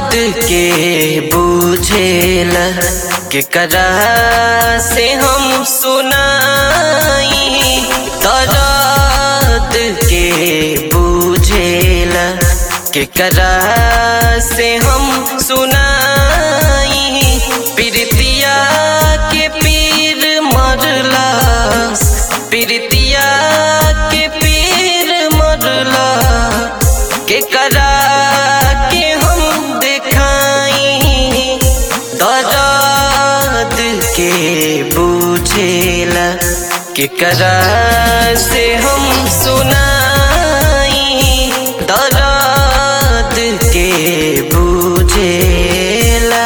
दर्द के बुझेल केकरा से हम सुनाई दर्द के बुझेल केकरा से हम सुनाई प्रीतिया के पीर मरला प्रीतिया के पीर मरला केकरा के हम देखाई दर्द के बुझेला केकरा से हम सुनाई दर्द के बुझेला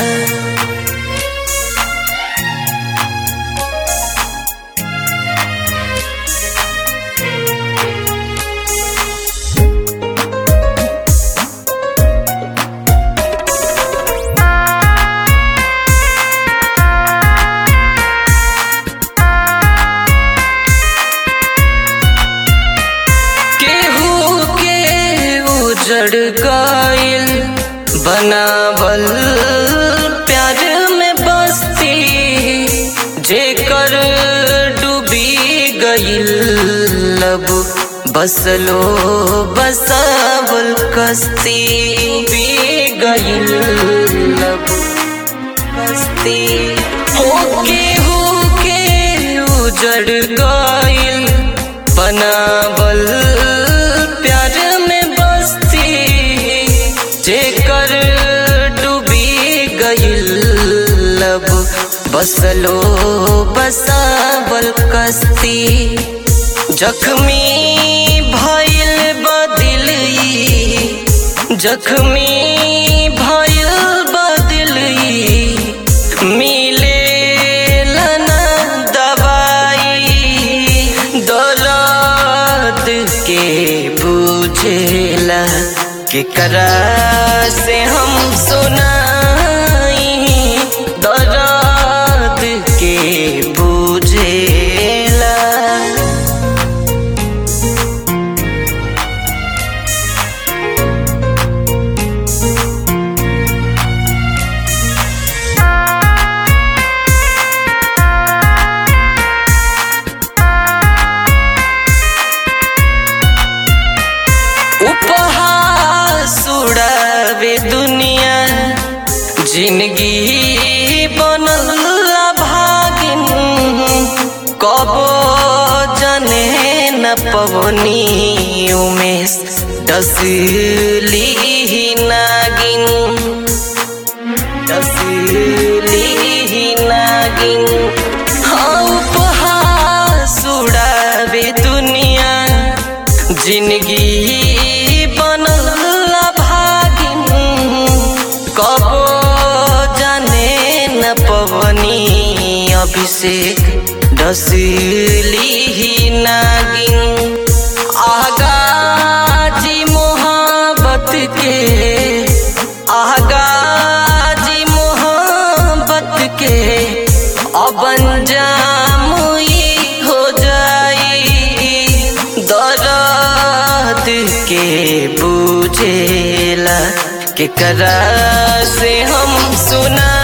केहू के उजड़ गइल बनावल प्यार में बस्ती जेकर डूबी गइल लब बसलो बसावल कस्ती डूबी गइल लब कस्ती हो केहू के उजड़ गइल बनावल प्यार में बस्ती जेकर डूबी गइल लब बसलो बसावल कस्ती जख्मी भइल बदिलई जख्मी भइल बदिलई मिले लना दवाई दौलत के बुझेला केकरा से हम सुनाई दौलत के बुझेला उपहास उड़ावे दुनिया जिंदगी बनल भागिन कबो जने न पवनी उमेश डसली नागिन डसली नागिन हाँ उपहास उड़ावे दुनिया जिंदगी बनल भागिन कबो जाने न पवनी अभिषेक डसली नागिन आगाजी मोहब्बत के आगाजी मोहब्बत के अब अंजाम ई हो जाई दर्द के बुझेला केकरा से हम सुना